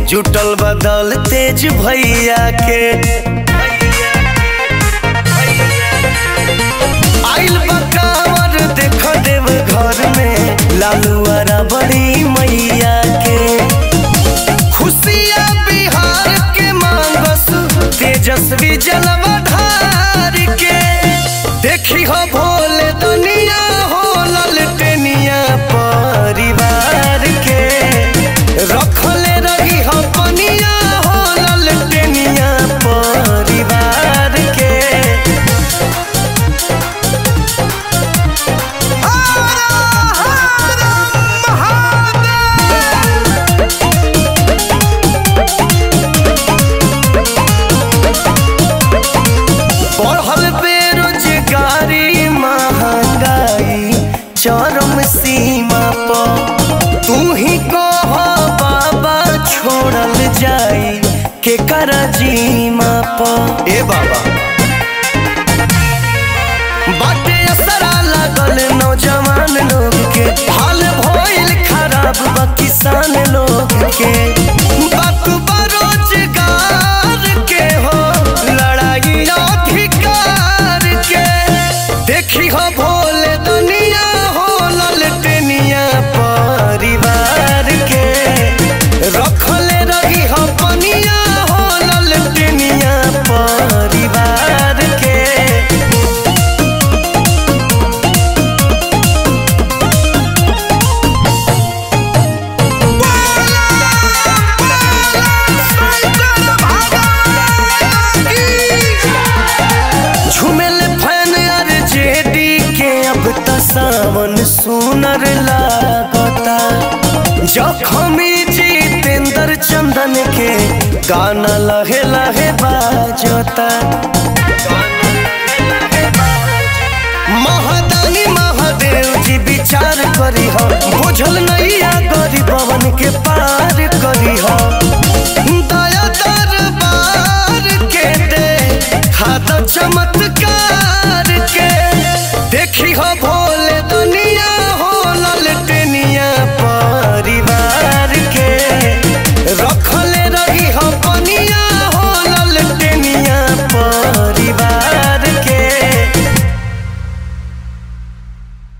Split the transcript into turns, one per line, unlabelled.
जुटल बदल तेज भैया के आइल बकावर देख देव घर में लालुआरा बड़ी मैया के खुशिया बिहार के मांगस तेजस्वी जलवधार के देखी हो भोले दुनिया हो ललटेनिया परिवार के रखले रही हो पनिया हो ललटेनिया परिवार के बढ़ल बेरोजगारी महंगाई चरम सीमा पर तू ही कह बाबा छोड़ल जाई के कर जीमा पर ए बाबा बाटे असरा लागल नौजवान लोग के हाल भइल खराब बा किसान लोग के बात बरोजगार के हो लड़ाई अधिकार के देखी हो भोले दुनिया हो ललटेनिया परिवार के रखले रही हो पनिया हो ललटेनिया परिवार के झुमेल फैन अर जेडी के अब त सावन सुनर लागता जखमी जितेंद्र चंदन के गाना लहे लहे बाजता महादानी महादेव जी विचार करी हो बुझल नैया गरीबवन के पार करी हो